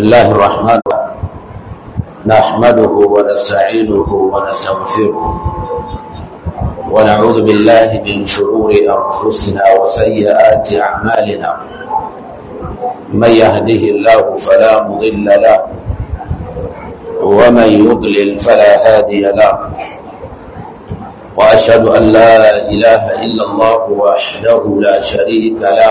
الله الرحمن الرحيم نحمده ونستعينه ونستغفره ونعوذ بالله من شرور أنفسنا وسيئات أعمالنا من يهده الله فلا مضل له ومن يضلل فلا هادي له وأشهد أن لا إله إلا الله وحده لا شريك له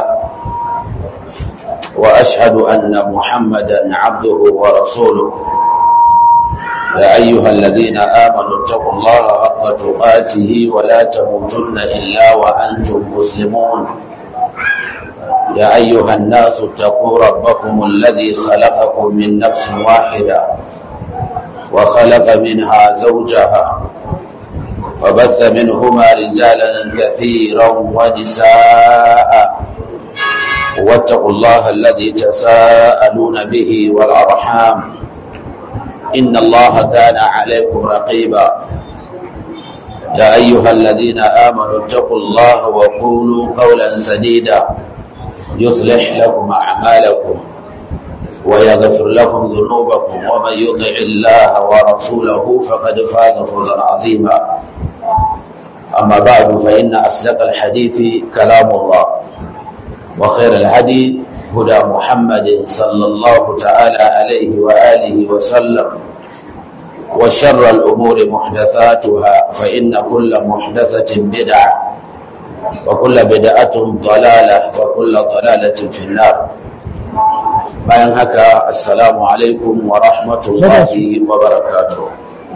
وأشهد أن محمدا عبده ورسوله يا أيها الذين آمنوا اتقوا الله حق تقاته ولا تموتن إلا وأنتم مسلمون يا أيها الناس اتقوا ربكم الذي خلقكم من نفس واحدة وخلق منها زوجها وبث منهما رجالا كثيرا ونساء واتقوا الله الذي تساءلون به والأرحام إن الله كان عليكم رقيبا يا أيها الذين آمنوا اتقوا الله وقولوا قولا سديدا يصلح لكم أعمالكم ويغفر لكم ذنوبكم ومن يطع الله ورسوله فقد فاز فوزا عظيما أما بعد فإن أصدق الحديث كلام الله وخير الهدي هدى محمد صلى الله تعالى عليه وآله وسلم وشر الأمور محدثاتها فإن كل محدثة بدعة وكل بدعة ضلالة وكل ضلالة في النار bayan haka assalamu alaikum wa rahmatullahi wa barakatuh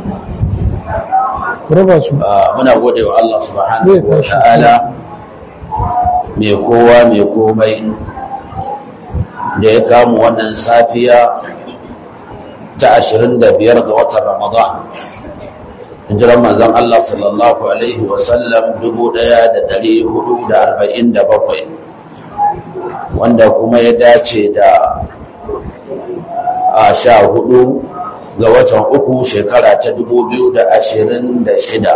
muna gode wa Allah subhanahu wa ta'ala mai kowa mai komai da ya kamu wannan safiya ta ashirin da biyar ga watan ramadan hijiran manzon Allah sallallahu alaihi wasallam dubu ɗaya da ɗari hudu da arba'in da bakwai wanda kuma ya dace da a sha hudu ga watan uku shekara ta dubu biyu da ashirin da shida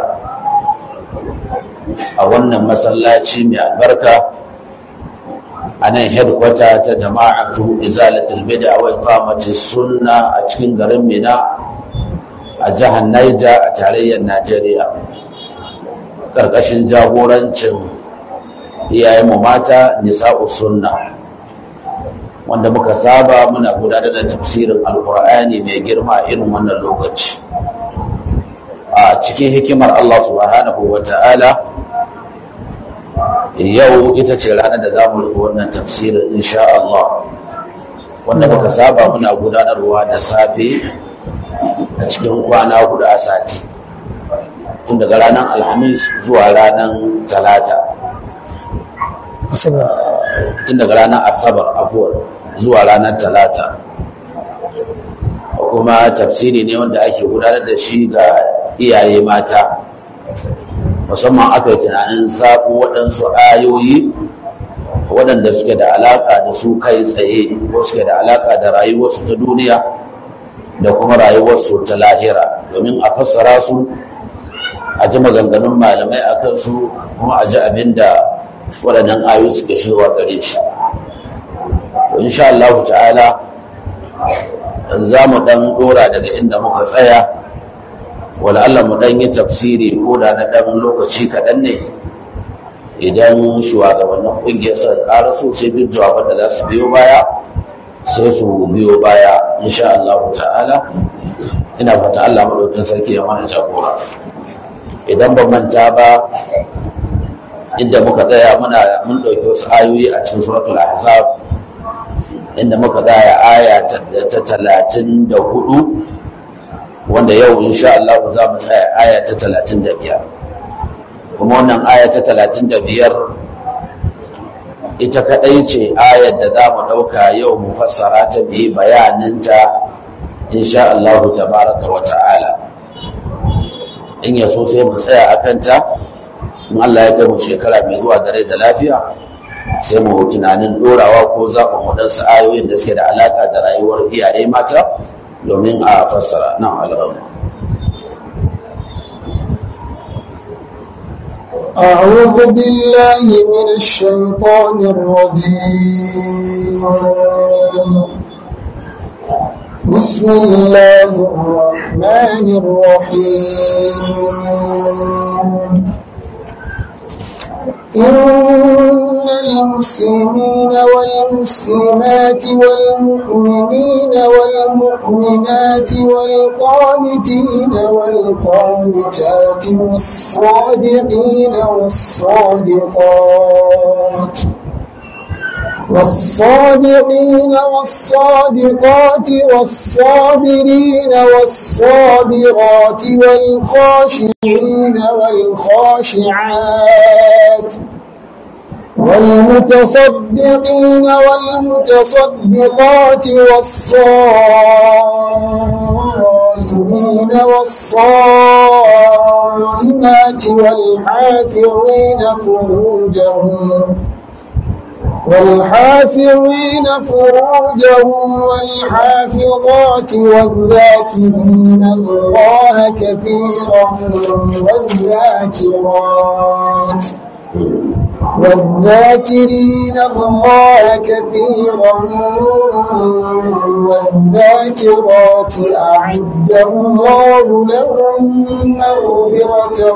a wannan masallaci mai albarka a nan headquarter ta jama'atu izalatul bid'a wa iqamati sunna a cikin garin Mina a jihar Niger a tarayyar Najeriya karkashin jagorancin iyayen mu mata nisa'u sunna wanda muka saba muna gudanar da tafsirin alkur'ani mai girma irin wannan lokaci a cikin hikimar Allah subhanahu wa ta'ala yau ita ce ranar da za mu rufe wannan tafsirin insha Allah wanda muka saba muna gudanarwa da safe a cikin kwana hudu a sati tun daga ranar alhamis zuwa ranar talata tun daga ranar asabar afuwar zuwa ranar talata kuma tafsiri ne wanda ake gudanar da shi ga iyaye mata musamman aka yi tunanin sabu waɗansu ayoyi waɗanda suke da alaƙa da su kai tsaye ko suke da alaƙa da rayuwarsu ta duniya da kuma rayuwarsu ta lahira domin a fassara su a ji maganganun malamai a kansu kuma a ji abin da waɗannan ayoyi suke shirwa gare shi insha Allah ta'ala za mu ɗan ɗora daga inda muka tsaya wala Allah mu ɗan yi tafsiri ko da na ɗan lokaci kaɗan ne idan shugabannin ƙungiyar sa ƙara so sai duk jawaban da za su biyo baya sai su biyo baya insha Allah ta'ala ina fata Allah maɗaukin sarki ya mana jagora idan ban manta ba inda muka tsaya muna mun ɗauki wasu ayoyi a cikin suratul ahzab inda muka tsaya aya ta talatin da hudu wanda yau insha Allah za mu tsaya aya ta talatin da biyar kuma wannan aya ta talatin da biyar ita kaɗai ce ayar da za mu ɗauka yau mu fassara ta biyi bayaninta insha Allah tabaraka wa ta'ala in ya so sai mu tsaya a kanta in Allah ya kai mu shekara mai zuwa da rai da lafiya sai mu tunanin ɗorawa ko zaɓin waɗansu ayoyin da suke da alaƙa da rayuwar iyaye mata domin a fassara nan al'amma أعوذ بالله من الشيطان الرجيم بسم الله الرحمن الرحيم إن المسلمين والمسلمات والمؤمنين والمؤمنات والقانتين والقانتات والصادقين والصادقات والصادقين والصادقات والصابرين والصابرات والخاشعين والخاشعات والمتصدقين والمتصدقات والصائمين والصائمات والحافظين فروجهم والحافظين فروجهم والحافظات والذاكرين الله كثيرا والذاكرات والذاكرين الله كثيرا والذاكرات أعد الله لهم مغفرة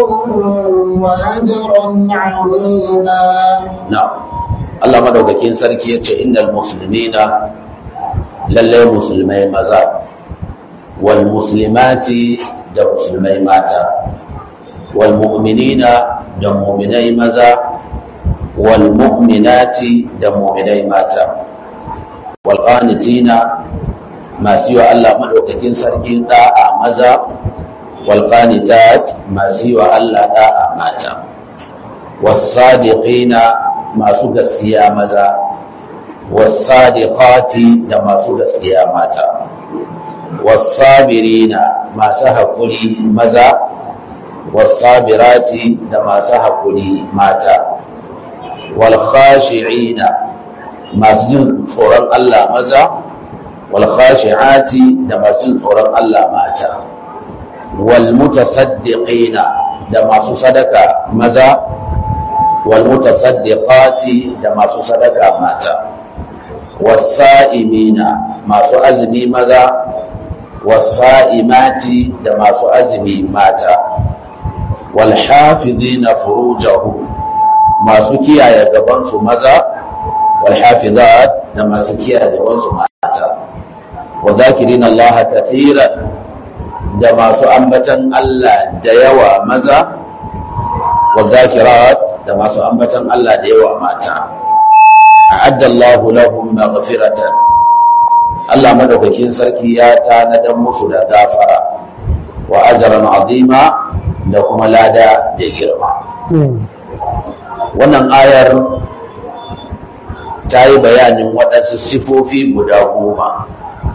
وأجرا عظيما na'am Allah madaukakin sarki yace innal muslimina lalle musulmai maza wal muslimati da musulmai mata wal mu'minina da mu'minai maza wal mu'minati da mu'minai mata wal qanitina masu yi wa Allah madaukakin sarki da'a maza wal qanitat masu yi wa Allah da'a mata والصادقين masu gaskiya maza wasadiqati da masu gaskiya mata wasabirina masu haƙuri maza wasabirati da masu haƙuri mata walkhashi'ina masu jin tsoron Allah maza walkhashi'ati da masu jin tsoron Allah mata walmutasaddiqina da masu sadaka maza والمتصدقات da masu sadaka mata wasa'imina masu azumi maza wasa'imati da masu azumi mata walhafizina furujahu masu kiyaye gabansu maza walhafizat da masu kiyaye gabansu mata wa zakirina Allah kathiran da masu ambatan Allah da yawa maza wa zakirat da masu ambatan Allah da yawa mata a'adda Allahu lahum maghfiratan Allah madaukakin sarki ya tanadan musu da gafara wa ajran azima da kuma lada da girma wannan ayar ta yi bayanin waɗansu sifofi guda goma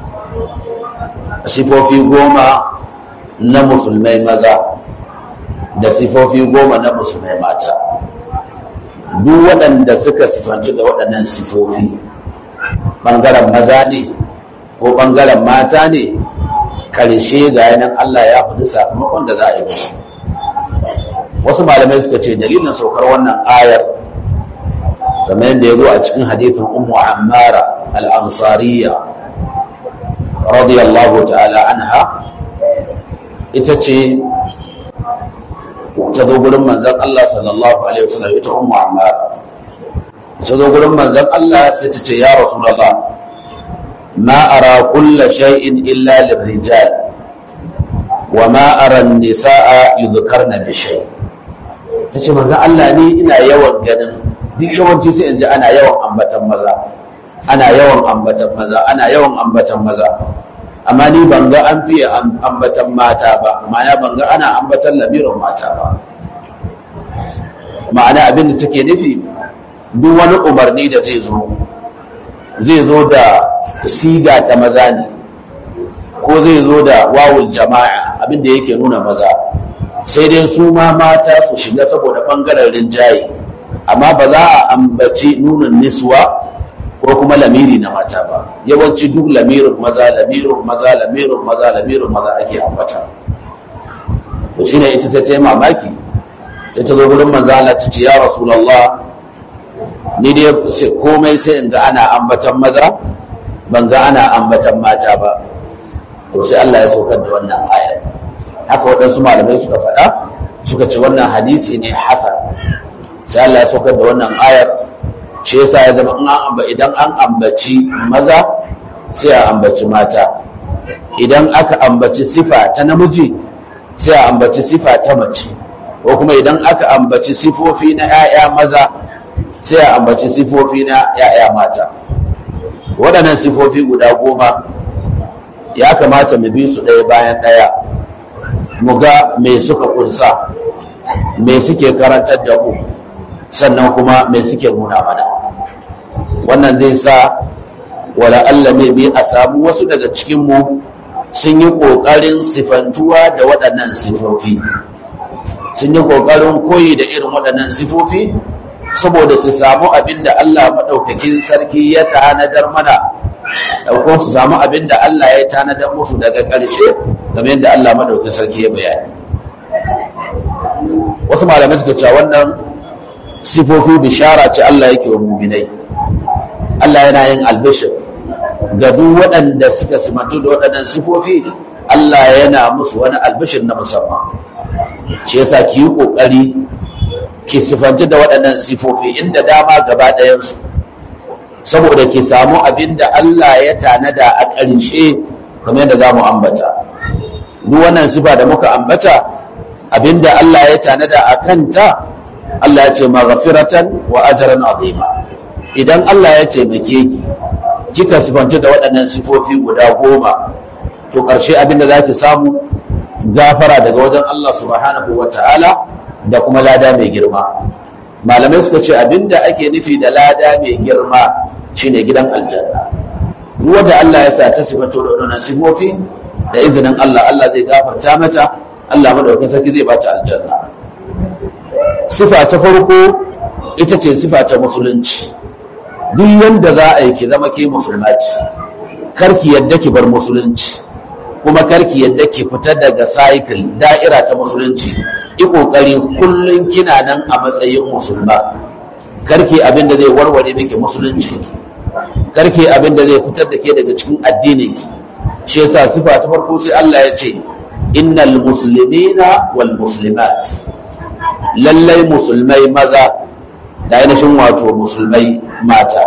sifofi goma na musulmai maza da sifofi goma na musulmai mata duk waɗanda suka sifanci da waɗannan sifofi ɓangaren maza ne ko ɓangaren mata ne karshe ga yanan Allah ya fi sakamakon da za a yi musu wasu malamai suka ce dalilin saukar wannan ayar kamar yadda ya zo a cikin hadithin ummu ammara al-ansariya radiyallahu ta'ala anha ita ce ta zo gurin manzon Allah sallallahu alaihi wasallam ita ummu ammar ta zo gurin manzon Allah sai ta ce ya rasulullah ma ara kulla shay'in illa lirrijal wa ma ara an-nisaa yudhkarna bi shay ta ce manzon Allah ni ina yawan ganin duk yawanci sai in ji ana yawan ambatan maza ana yawan ambatan maza ana yawan ambatan maza amma ni ban ga an fiye ambatan mata ba ma'ana ban ga ana ambatan lamirin mata ba ma'ana abin da take nufi duk wani umarni da zai zo zai zo da siga ta maza ne ko zai zo da wawul jama'a abin da yake nuna maza sai dai su ma mata su shiga saboda bangaren rinjaye amma ba za a ambaci nunin niswa ko kuma lamiri na mata ba yawanci duk lamirin maza lamirin maza lamirin maza lamirin maza ake ambata to shine ita ta tayi mamaki ta ta zo gurin manzo Allah ta ce ya rasulullah ni dai komai sai in ga ana ambatan maza ban ga ana ambatan mata ba to sai Allah ya saukar da wannan ayar haka waɗansu malamai suka faɗa suka ce wannan hadisi ne hasan sai Allah ya saukar da wannan ayar shi yasa ya zama idan an ambaci maza sai a ambaci mata idan aka ambaci sifa ta namiji sai a ambaci sifa ta mace ko kuma idan aka ambaci sifofi na 'ya'ya maza sai a ambaci sifofi na 'ya'ya mata waɗannan sifofi guda goma ya kamata mu bi su ɗaya bayan ɗaya mu ga me suka kunsa me suke karantar da mu sannan kuma me suke nuna mana wannan zai sa wala Allah ne bi a samu wasu daga cikinmu sun yi ƙoƙarin sifantuwa da waɗannan sifofi sun yi ƙoƙarin koyi da irin waɗannan sifofi saboda su samu abin da Allah maɗaukakin sarki ya tanadar mana ko su samu abin da Allah ya tanadar musu daga ƙarshe game yadda Allah maɗaukakin sarki ya bayani wasu malamai suka cewa wannan sifofi bishara ce Allah yake wa muminai Allah yana yin albishir ga duk waɗanda suka simantu da waɗannan sifofi Allah yana musu wani albishir na musamman shi yasa ki yi ƙoƙari ki sifanci da waɗannan sifofi inda dama gaba ɗayansu saboda ki samu abin da Allah ya tanada a ƙarshe kamar yadda za mu ambata duk wannan sifa da muka ambata abin da Allah ya tanada a kanta Allah ya ce maghfiratan wa ajran azima idan Allah ya taimake ki kika sifanci da waɗannan sifofi guda goma to ƙarshe abin da za ki samu gafara daga wajen Allah subhanahu wa ta'ala da kuma lada mai girma malamai suka ce abinda ake nufi da lada mai girma shine gidan aljanna duk wanda Allah ya sa ta sifato da wannan sifofi da izinin Allah Allah zai gafarta mata Allah madaukakin sarki zai bata aljanna sifa ta farko ita ce sifa ta musulunci duk yanda za a yi ki zama ke musulma ce karki yadda ki bar musulunci kuma karki yadda ki fita daga cycle da'ira ta musulunci yi kokari kullum kina nan a matsayin musulma karki abin da zai warware miki musulunci karki abin da zai fitar da ke daga cikin addinin ki shi yasa sifa ta farko sai Allah ya ce innal muslimina wal muslimat lallai musulmai maza da ainihin wato musulmai mata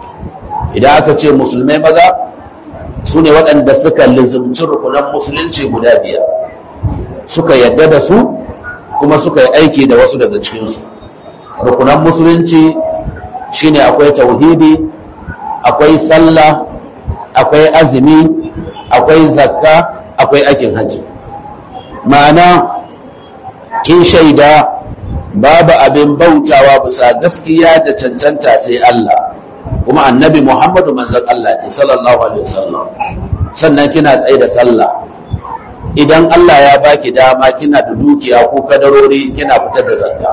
idan aka ce musulmai maza su ne waɗanda suka lizumci rukunan musulunci guda biyar suka yadda da su kuma suka yi aiki da wasu daga cikinsu rukunan musulunci shine akwai tauhidi akwai sallah akwai azumi akwai zakka akwai aikin hajji ma'ana kin shaida babu abin bautawa bisa gaskiya da cancanta sai Allah kuma annabi Muhammadu manzon Allah ne sallallahu alaihi wasallam sannan kina tsaye da sallah idan Allah ya baki dama kina da dukiya ko kadarori kina fitar da zakka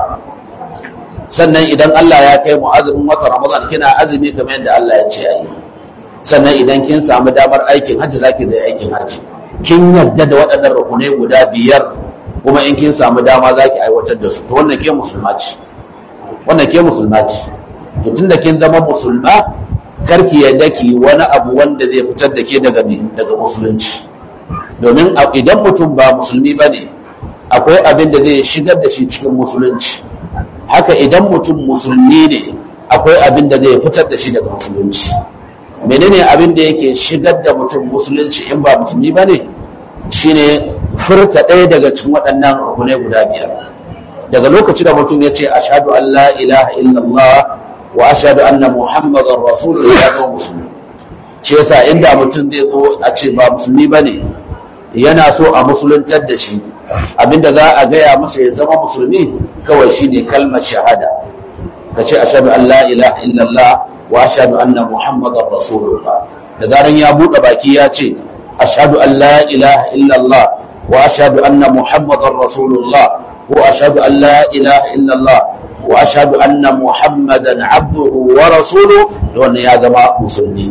sannan idan Allah ya kai mu azumin wata Ramadan kina azumi kamar yadda Allah ya ce ayi sannan idan kin samu damar aikin hajji zaki da aikin hajji kin yarda da waɗannan rukunai guda biyar kuma in kin samu dama zaki aiwatar da su to wannan ke musulma ce wannan ke musulma ce to tunda kin zama musulma karki yadda ki wani abu wanda zai fitar da ke daga daga musulunci domin idan mutum ba musulmi bane akwai abin da zai shigar da shi cikin musulunci haka idan mutum musulmi ne akwai abin da zai fitar da shi daga musulunci menene abin da yake shigar da mutum musulunci in ba musulmi bane shine furta ɗaya daga cikin waɗannan rukunai guda biyar daga lokaci da mutum ya ce ashhadu an la ilaha illallah wa ashhadu anna muhammadar rasulullah ya zo musulmi shi yasa inda mutum zai zo a ce ba musulmi bane yana so a musuluntar da shi abinda za a gaya masa ya zama musulmi kawai shine kalmar shahada ka ce ashhadu an la ilaha illallah wa ashhadu anna muhammadar rasulullah da zaran ya buɗe baki ya ce ashhadu an la ilaha illallah wa ashhadu anna muhammadar rasulullah ko ashhadu an la ilaha illallah wa ashhadu anna muhammadan abduhu wa rasuluhu wannan ya zama musulmi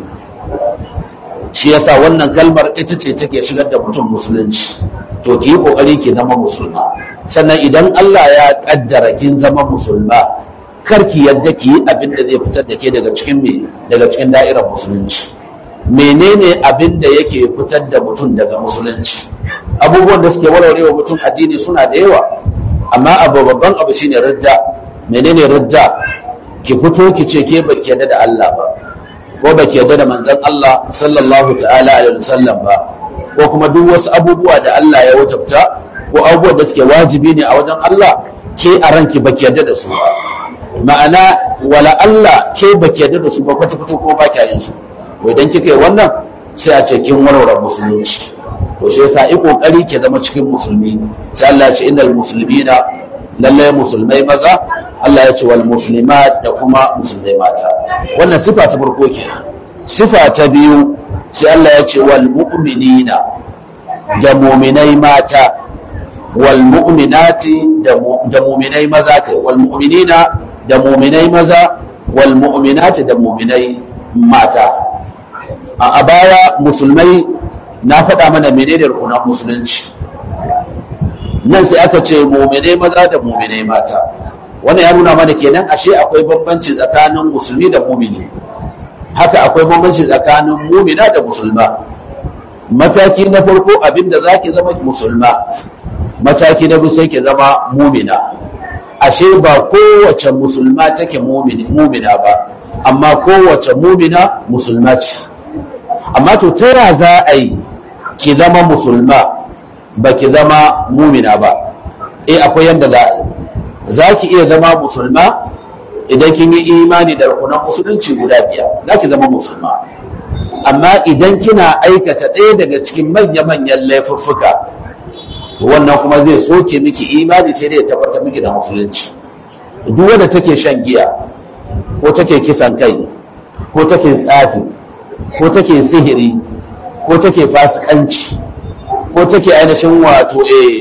shi yasa wannan kalmar ita ce take shigar da mutum musulunci to ki yi kokari ki zama musulma sannan idan Allah ya kaddara kin zama musulma kar ki yadda ki yi abin da zai fitar da ke daga cikin me daga cikin da'irar musulunci menene abin da yake fitar da mutum daga musulunci abubuwan da suke warware wa mutum addini suna da yawa amma abu babban abu shine ridda menene ridda ki fito ki ce ke baki yarda da Allah ba ko baki yarda da manzon Allah sallallahu ta'ala alaihi wasallam ba ko kuma duk wasu abubuwa da Allah ya wajabta ko abubuwan da suke wajibi ne a wajen Allah ke a ranki baki yarda da su ba ma'ana wala Allah ke baki yarda da su ba kwata fito ko ba kya yin su to idan kika yi wannan sai a ce kin warware musulunci to shi yasa yi kokari ke zama cikin musulmi sai Allah ya ce innal muslimina lalle musulmai maza Allah ya ce wal muslimat da kuma musulmai mata wannan sifa ta farko ke sifa ta biyu sai Allah ya ce wal mu'minina da mu'minai mata wal mu'minati da mu'minai maza kai wal mu'minina da mu'minai maza wal mu'minati da mu'minai mata a baya musulmai na faɗa mana menene rukunan musulunci nan sai aka ce mu'minai maza da mu'minai mata wannan ya nuna mana kenan ashe akwai bambanci tsakanin musulmi da mu'mini haka akwai bambanci tsakanin mu'mina da musulma mataki na farko abinda zaki zama musulma mataki na biyu sai ki zama mu'mina ashe ba kowace musulma take mu'mina ba amma kowace mu'mina musulma ce amma to ta za a yi ki zama musulma ba ki zama mumina ba eh akwai yadda za a za ki iya zama musulma idan kin yi imani da rukunan musulunci guda biyar za ki zama musulma amma idan kina aikata ɗaya daga cikin manya-manyan laifuffuka wannan kuma zai soke miki imani sai dai ya tabbatar miki da musulunci duk wanda take shan giya ko take kisan kai ko take tsafi ko take sihiri ko take fasikanci ko take ainihin wato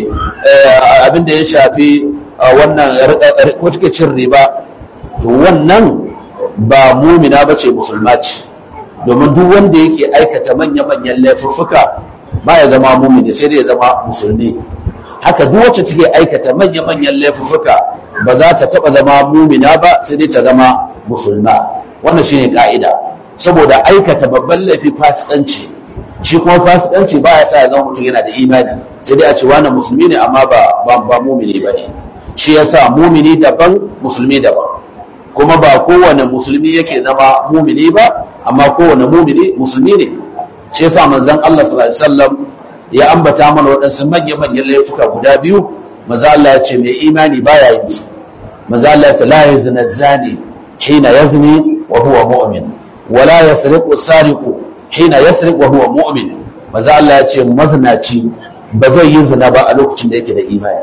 abin da ya shafi wannan ko take cin riba to wannan ba mumina ba ce musulma ce domin duk wanda yake aikata manya-manyan laifuffuka ba ya zama mumini sai dai ya zama musulmi haka duk wacce take aikata manya-manyan laifuffuka ba za ta taba zama mumina ba sai dai ta zama musulma wannan shine ka'ida saboda aikata babban laifi fasikanci shi kuma fasikanci ba ya sa ya zama mutum yana da imani sai dai a ce wani musulmi ne amma ba ba ba mumini ba ne shi yasa mumini daban musulmi daban kuma ba kowane musulmi yake zama mumini ba amma kowane mumini musulmi ne shi yasa manzon Allah sallallahu alaihi wasallam ya ambata mana waɗansu manya-manyan laifuka guda biyu maza Allah ya ce mai imani baya yin su maza Allah ya ce la yazni zani hina yazni wa huwa mu'min ولا يسرق السارق حين يسرق وهو مؤمن maza Allah ya ce mazinaci ba zai yi zina ba a lokacin da yake da imani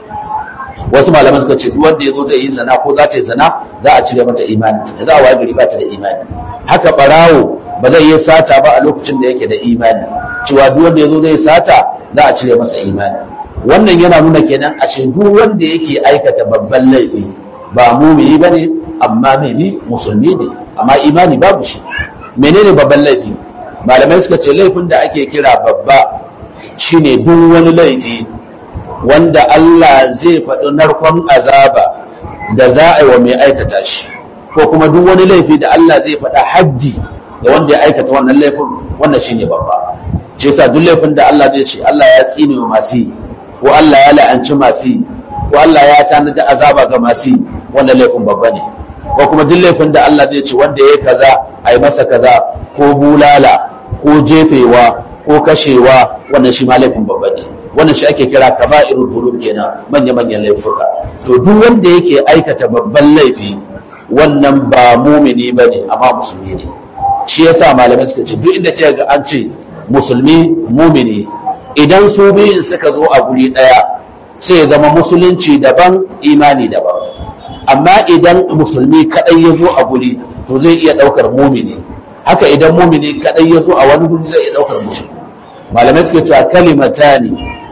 wasu malaman suka ce duk wanda ya zo zai yi zina ko za ta yi zina za a cire mata imani da za a waye gari ba ta da imani haka barawo ba zai yi sata ba a lokacin da yake da imani cewa duk wanda ya zo zai sata za a cire masa imani wannan yana nuna kenan ashe duk wanda yake aikata babban laifi ba mumini bane amma mai musulmi ne amma imani babu shi menene babban laifi malamai suka ce laifin da ake kira babba shine duk wani laifi wanda Allah zai faɗi narkon azaba da za a yi wa mai aikata shi ko kuma duk wani laifi da Allah zai faɗa haddi da wanda ya aikata wannan laifin wannan shine babba ce yasa duk laifin da Allah zai ce Allah ya tsine wa masu yi ko Allah ya la'anci masu yi ko Allah ya tanada azaba ga masu yi wannan laifin babba ne ko kuma duk laifin da Allah zai ce wanda ya kaza a yi masa kaza ko bulala ko jefewa ko kashewa wannan shi ma laifin babba ne wannan shi ake kira kaba'irul dhunub kenan manya manyan laifuka to duk wanda yake aikata babban laifi wannan ba mumini bane amma musulmi ne shi yasa malamai suka ce duk inda ce ga an ce musulmi mumini idan su biyun suka zo a guri daya sai ya zama musulunci daban imani daban amma idan musulmi kadai ya zo a guri to zai iya daukar mumini haka idan mumini kadai ya zo a wani guri zai iya daukar musulmi malamai suke cewa kalimatani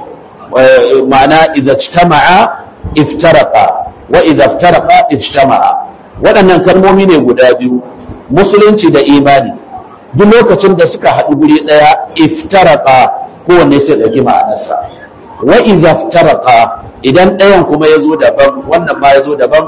ma'ana idza ijtama'a iftaraqa wa idza iftaraqa ijtama'a waɗannan kalmomi ne guda biyu musulunci da imani duk lokacin da suka haɗu guri ɗaya iftaraqa kowanne sai ɗauki ma'anarsa wa idza iftaraqa idan ɗayan kuma ya zo daban wannan ma ya zo daban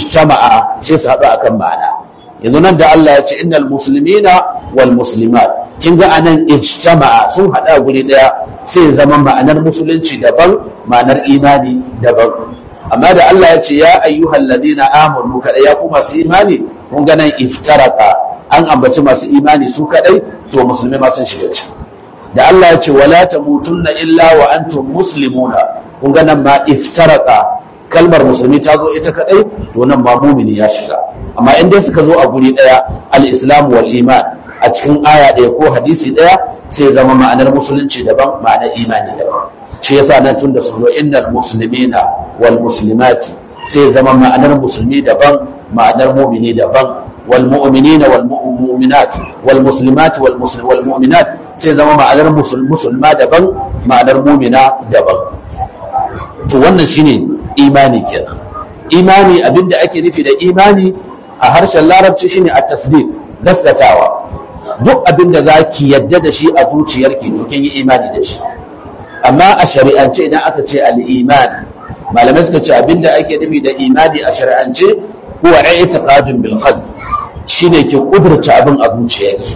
ijtama'a sai su haɗu akan ma'ana yanzu nan da Allah ya ce innal muslimina wal muslimat kin ga anan ijtama'a sun hada guri daya sai zama ma'anar musulunci daban ma'anar imani daban amma da Allah ya ce ya ayyuhal ladina amanu kada ya ku masu imani kun ga nan iftaraka an ambaci masu imani su kadai to musulmai ma sun shiga ciki da Allah ya ce wala tamutunna illa wa antum muslimuna kun ga nan ma iftaraka kalmar musulmi ta zo ita kadai to nan ma mumini ya shiga amma in dai suka zo a guri daya al-islam wal iman a cikin aya ɗaya ko hadisi ɗaya sai zama ma'anar musulunci daban ma'anar imani daban shi yasa nan tun da su zo innal muslimina wal muslimati sai zama ma'anar musulmi daban ma'anar mu'mini daban wal mu'minina wal mu'minat wal muslimat wal muslim wal mu'minat sai zama ma'anar musulma daban ma'anar mu'mina daban to wannan shine imani kenan imani abinda ake nufi da imani a harshen larabci shine at-tasdiq gaskatawa duk abin da za ki yadda da shi a zuciyarki to kin yi imani da shi amma a shari'ance idan aka ce al-iman malamai suka ce abin da ake nufi da imani a shari'ance huwa i'tiqadun bil qalb shine ki kudurta abin a zuciyarki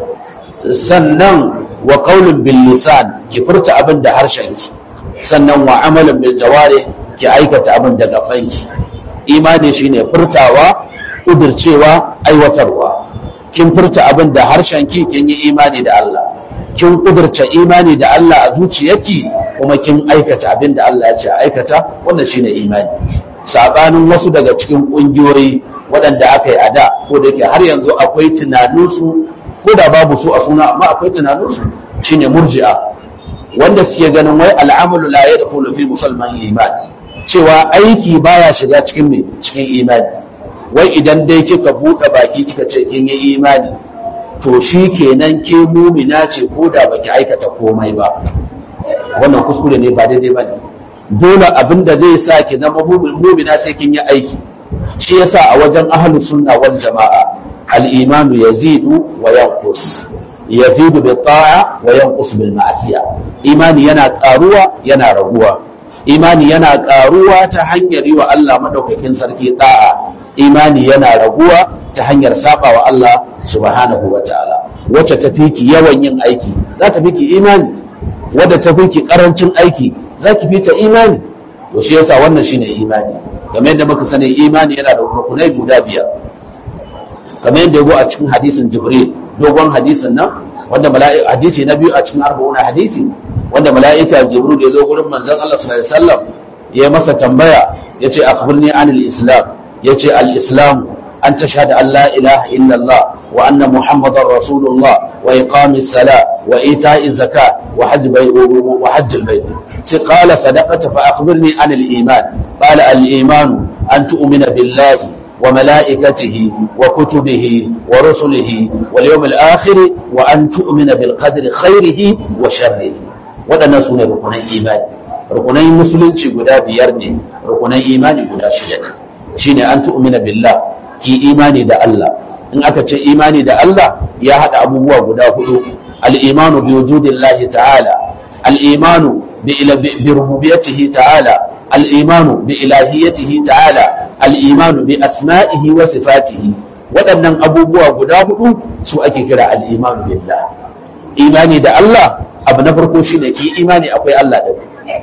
sannan wa qawlun bil lisan ki furta abin da harshenki sannan wa amalun bil jawari ki aikata abin da gabanki imani shine furtawa kudurcewa aiwatarwa kin furta abin da harshen ki kin yi imani da Allah kin kudurta imani da Allah a zuciyarki kuma kin aikata abin da Allah ya ce a aikata wannan shine imani sabanin wasu daga cikin kungiyoyi waɗanda aka yi a da ko da yake har yanzu akwai tunaninsu ko da babu su a suna amma akwai tunaninsu shine murji'a wanda suke ganin wai al'amalu la yadkhulu fi musulman iman cewa aiki baya shiga cikin me cikin imani wai idan dai kika buɗe baki kika ce kin yi imani to shi kenan ke mumina ce ko da baki aikata komai ba wannan kuskure ne ba daidai bane dole abin da zai sa ki zama mumina sai kin yi aiki shi yasa a wajen ahlus sunna wal jama'a al-imanu yazidu wa yanqus yazidu bi ta'a wa yanqus bil ma'siya imani yana karuwa yana raguwa imani yana karuwa ta hanyar yi wa Allah madaukakin sarki ta'a imani yana raguwa ta hanyar saba wa Allah subhanahu wa ta'ala wacce ta fi ki yawan yin aiki za ta fi ki imani wadda ta fi ki karancin aiki za ki fi ta imani to shi yasa wannan shine imani kamar yadda muka sani imani yana da rukunai guda biyar kamar yadda ya a cikin hadisin jibril dogon hadisin nan wanda mala'ika hadisi na biyu a cikin arba'una hadisi wanda mala'ika jibril ya zo gurin manzon Allah sallallahu alaihi wasallam ya masa tambaya yace akhbirni anil islam yace al-islam an tashhadu an la ilaha illallah wa anna muhammadar rasulullah wa iqamis sala wa ita'iz zakat wa hajj bai wa hajj al-bayt sai qala sadaqata fa akhbirni an al-iman qala al-iman an tu'mina billahi wa malaikatihi wa kutubihi wa rusulihi wal yawm al-akhir wa an tu'mina bil qadri khairihi wa sharrihi wadannan sune rukunan imani rukunan musulunci guda biyar ne rukunan imani guda shida ne shine an tu'mina billah ki imani da Allah in aka ce imani da Allah ya hada abubuwa guda hudu al-imanu bi wujudillahi ta'ala al-imanu bi bi rububiyyatihi ta'ala al-imanu bi ilahiyatihi ta'ala al-imanu bi asma'ihi wa sifatihi waɗannan abubuwa guda hudu su ake kira al-imanu billah imani da Allah abu na farko shine ki imani akwai Allah da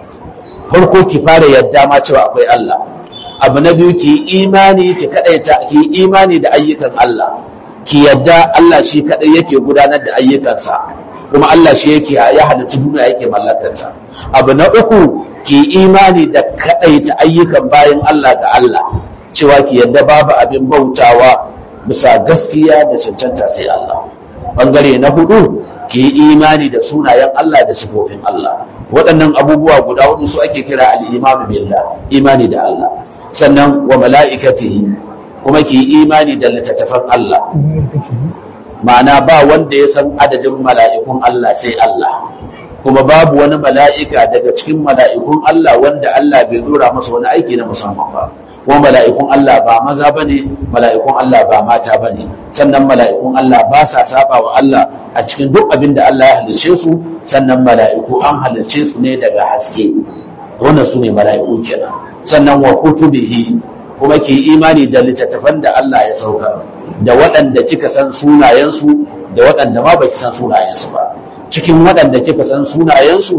farko ki fara yadda ma cewa akwai Allah abu na biyu ki imani ki kadaita ki imani da ayyukan Allah ki yadda Allah shi kadai yake gudanar da ayyukansa kuma Allah shi yake ya halitta duniya yake mallakarta abu na uku ki imani da kadaita ayyukan bayan Allah ga Allah cewa ki yadda babu abin bautawa bisa gaskiya da cancanta sai Allah bangare na hudu ki imani da sunayen Allah da sifofin Allah waɗannan abubuwa guda hudu su ake kira al-imanu billah imani da Allah sannan wa mala'ikatihi kuma ki imani da littattafan Allah ma'ana ba wanda ya san adadin mala'ikun Allah sai Allah kuma babu wani mala'ika daga cikin mala'ikun Allah wanda Allah bai dora masa wani aiki na musamman ba kuma mala'ikun Allah ba maza bane mala'ikun Allah ba mata bane sannan mala'ikun Allah ba sa saba wa Allah a cikin duk abin da Allah ya halicce su sannan mala'iku an halicce su ne daga haske wannan su ne mala'iku kenan sannan wa kutubihi kuma ke imani da littattafan da Allah ya sauka da waɗanda kika san sunayensu da waɗanda ma baki san sunayensu ba cikin waɗanda kika san sunayensu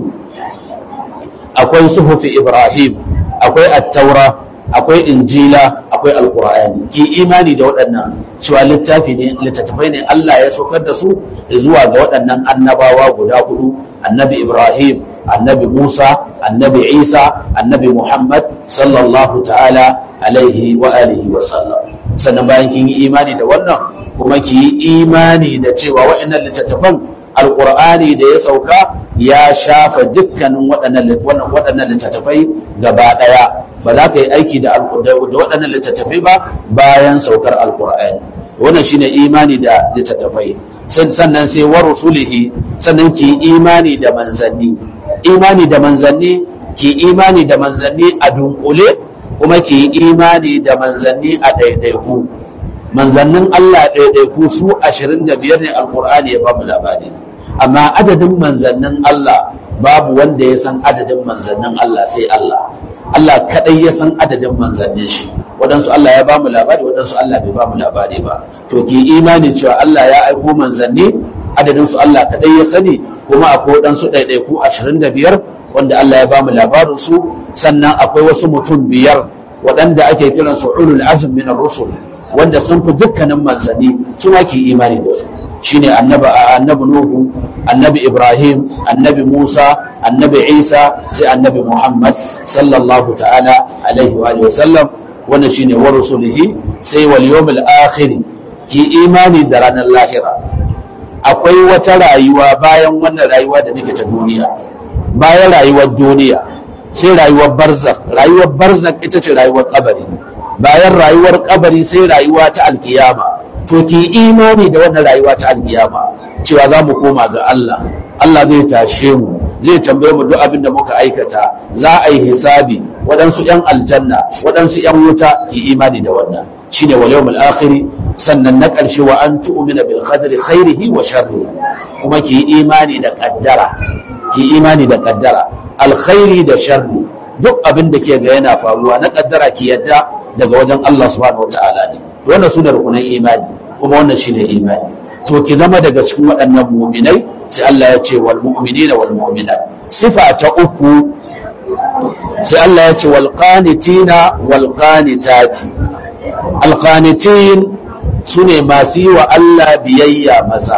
akwai suhufi ibrahim akwai attaura akwai injila akwai alkur'ani ki imani da waɗannan cewa littafi ne littattafai ne Allah ya saukar da su zuwa ga waɗannan annabawa guda hudu annabi ibrahim annabi musa annabi isa annabi muhammad sallallahu ta'ala alaihi wa alihi wa sallam sannan bayan kin yi imani da wannan kuma ki yi imani da cewa waɗannan littattafan alkur'ani da ya sauka ya shafa dukkanin waɗannan littattafai gaba ɗaya ba za ka yi aiki da waɗannan littattafai ba bayan saukar alkur'ani wannan shine imani da littattafai sannan sai wa rusulihi sannan ki imani da manzanni imani da manzanni ki imani da manzanni a dunkule kuma ki imani da manzanni a ɗaiɗaiku manzannin Allah ɗaiɗaiku su ashirin da biyar ne alkur'ani ya bamu labari amma adadin manzannin Allah babu wanda ya san adadin manzannin Allah sai Allah Allah kadai ya san adadin manzannin shi waɗansu Allah ya bamu labari waɗansu Allah bai bamu labari ba to ki imani cewa Allah ya aiko manzanni adadin su Allah kadai ya sani kuma akwai waɗansu ɗaiɗaiku ashirin da biyar wanda Allah ya bamu labarin su sannan akwai wasu mutum biyar waɗanda ake kiran su ulul azm min ar-rusul wanda sun fi dukkanin manzanni suna ki imani da su shine annabi annabi nuhu annabi ibrahim annabi musa annabi isa sai annabi muhammad sallallahu ta'ala alaihi wa alihi wasallam wannan shine wa rusulihi sai wal yawmil akhir ki imani da ranar lahira akwai wata rayuwa bayan wannan rayuwa da nake ta duniya bayan rayuwar duniya sai rayuwar barzak rayuwar barzak ita ce rayuwar kabari bayan rayuwar kabari sai rayuwa ta alkiyama to ki imani da wannan rayuwa ta alkiyama cewa za mu koma ga Allah Allah zai tashe mu zai tambaye mu duk abin da muka aikata za a yi hisabi waɗansu ‘yan aljanna waɗansu ‘yan wuta ki imani da wannan shine wal yawmul akhir sannan na ƙarshe wa an tu'mina bil qadri khairihi wa sharrihi kuma ki imani da kaddara ki imani da kaddara alkhairi da sharri duk abin da ke ga yana faruwa na kaddara ki yadda daga wajen Allah subhanahu wataala ne wannan su da rukunan imani kuma wannan shine imani to ki zama daga cikin waɗannan mu'minai sai Allah ya ce wal mu'minina wal mu'minat sifa ta uku sai Allah ya ce wal qanitina wal qanitati al qanitin sune masu yi wa Allah biyayya maza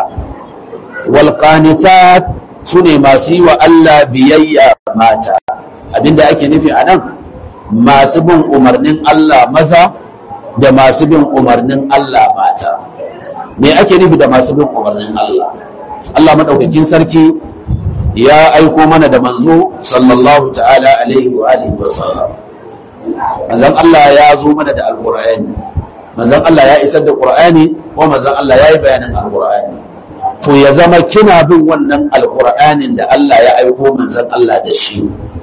wal qanitat sune masu yi wa Allah biyayya mata abinda ake nufi a nan masu bin umarnin Allah maza da masu bin umarnin Allah mata me ake nufi da masu bin umarnin Allah Allah madaukakin sarki ya aiko mana da manzo sallallahu ta'ala alaihi wa alihi wa sallam manzon Allah ya zo mana da alqur'ani manzon Allah ya isar da qur'ani ko manzon Allah ya yi bayanin alqur'ani to ya zama kina bin wannan alqur'anin da Allah ya aiko manzon Allah da shi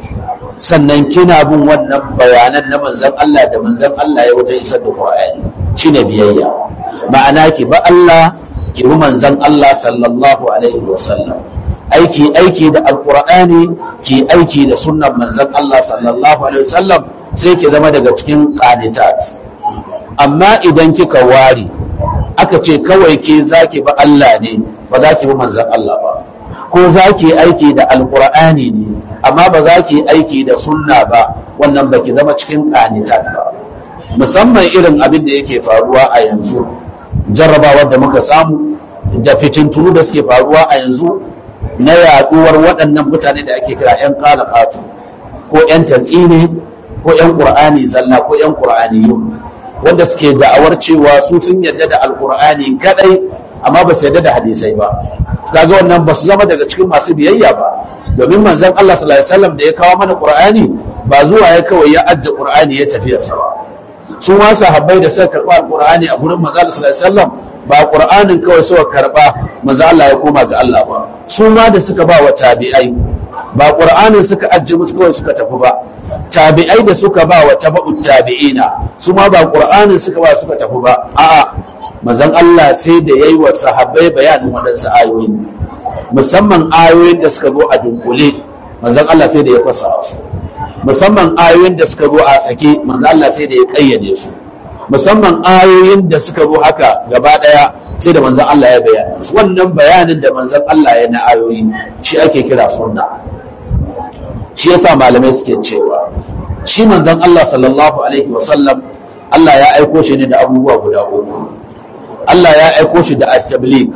sannan kina bin wannan bayanan na manzon Allah da manzon Allah ya wajen isar da qur'ani shine biyayya ma'ana ki ba Allah ki bi manzon Allah sallallahu alaihi wa sallam aiki aiki da alqur'ani ki aiki da sunnan manzon Allah sallallahu alaihi wa sallam sai ki zama daga cikin qanitat amma idan kika ware aka ce kawai ke zaki ba Allah ne ba za ki bi manzon Allah ba ko za ki aiki da alqur'ani ne amma ba za ki aiki da sunna ba wannan ba ki zama cikin qanitat ba musamman irin abin da yake faruwa a yanzu jarrabawar da muka samu da fitintunu da suke faruwa a yanzu na yaduwar waɗannan mutane da ake kira 'yan kalafatu ko 'yan tatsine ko 'yan ƙur'ani zalla ko 'yan ƙur'aniyu wanda suke da'awar cewa su sun yarda da alƙur'ani kadai amma ba su yarda da hadisai ba kaga wannan ba su zama daga cikin masu biyayya ba domin manzon Allah sallallahu alaihi wasallam da ya kawo mana ƙur'ani ba zuwa ya kawai ya adda ƙur'ani ya tafi sa ba su ma sahabbai da suka karɓa alƙur'ani a gurin manzon Allah sallallahu alaihi wasallam ba ƙur'anin kawai suka karɓa manzo Allah ya koma ga Allah ba su ma da suka ba wa tabi'ai ba ƙur'anin suka ajiye musu kawai suka tafi ba tabi'ai da suka ba wa tabu'ut tabi'ina su ma ba ƙur'anin suka ba suka tafi ba a'a manzon Allah sai da yayi wa sahabbai bayanin waɗansu ayoyi musamman ayoyin da suka zo a dunkule manzon Allah sai da ya fassara su musamman ayoyin da suka zo a sake manzon Allah sai da ya kayyade su musamman ayoyin da suka zo haka gaba daya sai da manzon Allah ya bayani wannan bayanin da manzon Allah ya na ayoyi shi ake kira sunna shi yasa malamai suke cewa shi manzon Allah sallallahu alaihi wasallam Allah ya aiko shi ne da abubuwa guda uku Allah ya aiko shi da at-tabligh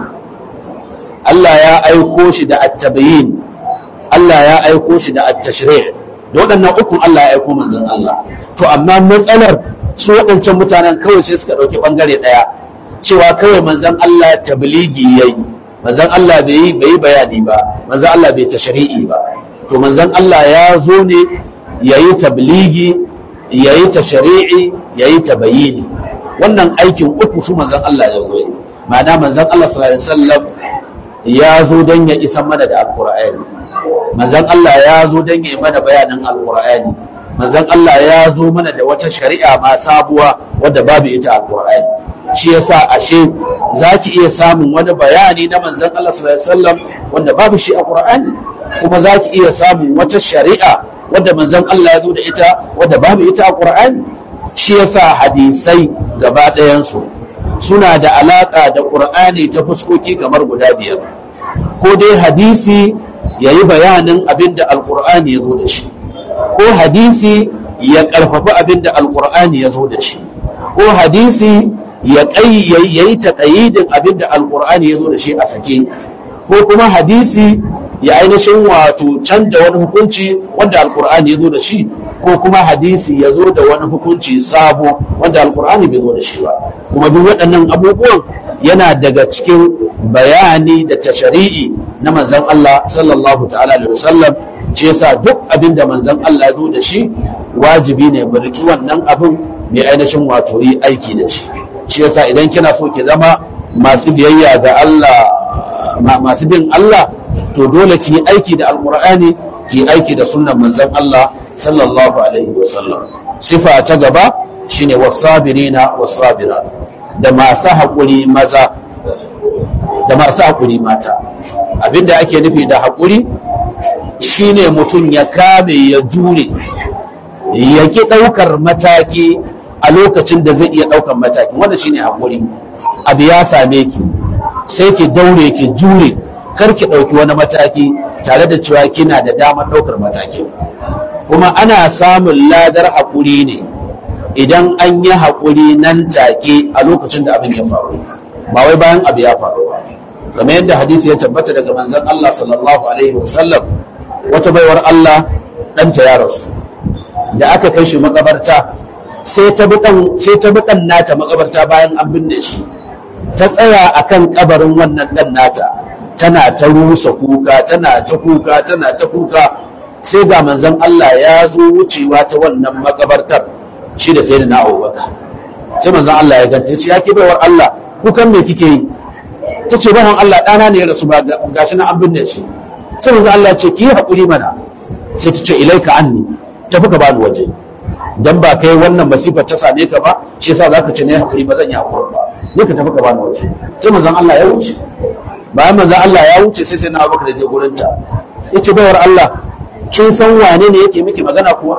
Allah ya aiko shi da at-tabyin Allah ya aiko shi da at-tashri' da waɗannan ukun Allah ya aiko manzon Allah to amma matsalar su waɗancan mutanen kawai sai suka ɗauki ɓangare ɗaya cewa kawai manzon Allah tabligi yayi manzon Allah bai yi bai bayani ba manzon Allah bai tashri'i ba to manzon Allah ya zo ne yayi tabligi yayi tashri'i yayi tabayini wannan aikin uku su manzon Allah ya zo ma'ana manzon Allah sallallahu alaihi wasallam ya zo don ya isa mana da alqur'ani manzon Allah ya zo don ya yi mana bayanin alqur'ani manzon Allah ya zo mana da wata shari'a ma sabuwa wadda babu ita alqur'ani shi yasa ashe zaki iya samun wani bayani na manzon Allah sallallahu alaihi wasallam wanda babu shi a qur'ani kuma zaki iya samun wata shari'a wadda manzon Allah ya zo da ita wadda babu ita a qur'ani shi yasa hadisai gaba ɗayan su suna da alaka da qur'ani ta fuskoki kamar guda biyar ko dai hadisi yayi bayanin abin da alqur'ani ya zo da shi ko hadisi ya ƙarfafi abin da alƙur'ani ya zo da shi ko hadisi ya yi taƙayidin abin da alƙur'ani ya zo da shi a sake ko kuma hadisi ya ainihin wato canza wani hukunci wanda alƙur'ani ya zo da shi ko kuma hadisi ya zo da wani hukunci sabo wanda alƙur'ani bai zo da shi ba kuma duk waɗannan abubuwan yana daga cikin bayani da tashari'i na manzon Allah sallallahu ta'ala alaihi wasallam shi yasa duk abin da manzon Allah ya zo da shi wajibi ne mu riki wannan abin mai ainihin wato yi aiki da shi shi yasa idan kina so ki zama masu biyayya ga Allah masu bin Allah to dole ki yi aiki da alqur'ani ki yi aiki da sunnan manzon Allah sallallahu alaihi wasallam sifa ta gaba shine wasabirina wasabira da masu haƙuri maza da masu haƙuri mata abinda ake nufi da haƙuri shine mutum ya kame ya jure ya ki ɗaukar mataki a lokacin da zai iya ɗaukar mataki wanda shine haƙuri abu ya same ki sai ki daure ki jure kar ki ɗauki wani mataki tare da cewa kina da damar ɗaukar mataki kuma ana samun ladar haƙuri ne idan an yi haƙuri nan take a lokacin da abin ya faru ba wai bayan abu ya faru ba kamar yadda hadisi ya tabbata daga manzon Allah sallallahu alaihi wasallam wata baiwar Allah ɗanta ya rasu da aka kai shi makabarta sai ta bi sai ta bi ɗan nata makabarta bayan an binne shi ta tsaya akan kabarin wannan ɗan nata tana ta rusa kuka tana ta kuka tana ta kuka sai ga manzon Allah ya zo wucewa ta wannan makabartar shi da sai na Abubakar sai manzon Allah ya ganta shi ya ki baiwar Allah kukan me kike yi ta ce bawan Allah ɗana ne ya rasu ba gashi na an binne shi sai manzon Allah ya ce ki yi haƙuri mana sai ta ce ilaika anni tafi ka bani waje dan ba kai wannan masifar ta same ka ba shi yasa zaka ce ne haƙuri ba zan yi haƙuri ba ne ka tafi ka bani waje sai manzon Allah ya wuce bayan manzon Allah ya wuce sai sai na Abubakar ya je gurin ta yace baiwar Allah kin san wane ne yake miki magana kuwa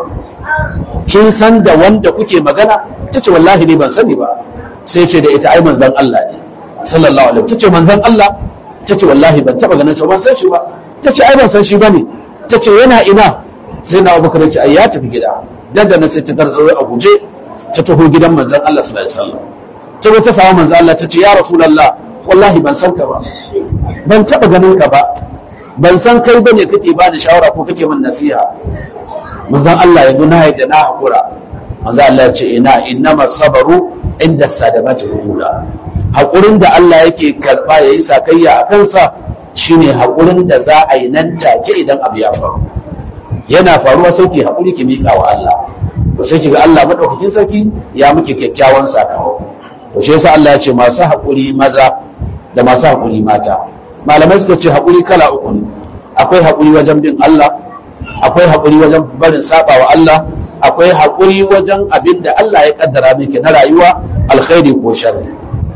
kin san da wanda kuke magana tace wallahi ne ban sani ba sai ce da ita ai manzon Allah ne sallallahu alaihi tace manzon Allah tace wallahi ban taba ganin sa ban san shi ba tace ai ban san shi bane tace yana ina sai na Abubakar ya ce ai ya tafi gida dan da nan sai ta garzawo a guje ta taho gidan manzon Allah sallallahu alaihi wasallam ta zo ta samu manzon Allah tace ya rasulullah wallahi ban san ka ba ban taba ganin ka ba ban san kai bane kake ba da shawara ko kake min nasiha manzon Allah yanzu na yadda na hakura manzon Allah ya ce ina innama sabaru inda sadamati hula hakurin da Allah yake karba yayi sakayya a kansa shine hakurin da za a yi nan take idan abu ya faru yana faruwa sai ki hakuri ki miƙa wa Allah to sai ki ga Allah madaukakin sarki ya miki kyakkyawan sakamako to shi yasa Allah ya ce masu hakuri maza da masu hakuri mata malamai suka ce hakuri kala uku ne akwai hakuri wajen bin Allah akwai haƙuri wajen barin saba wa Allah akwai haƙuri wajen abin da Allah ya kaddara miki na rayuwa alkhairi ko sharri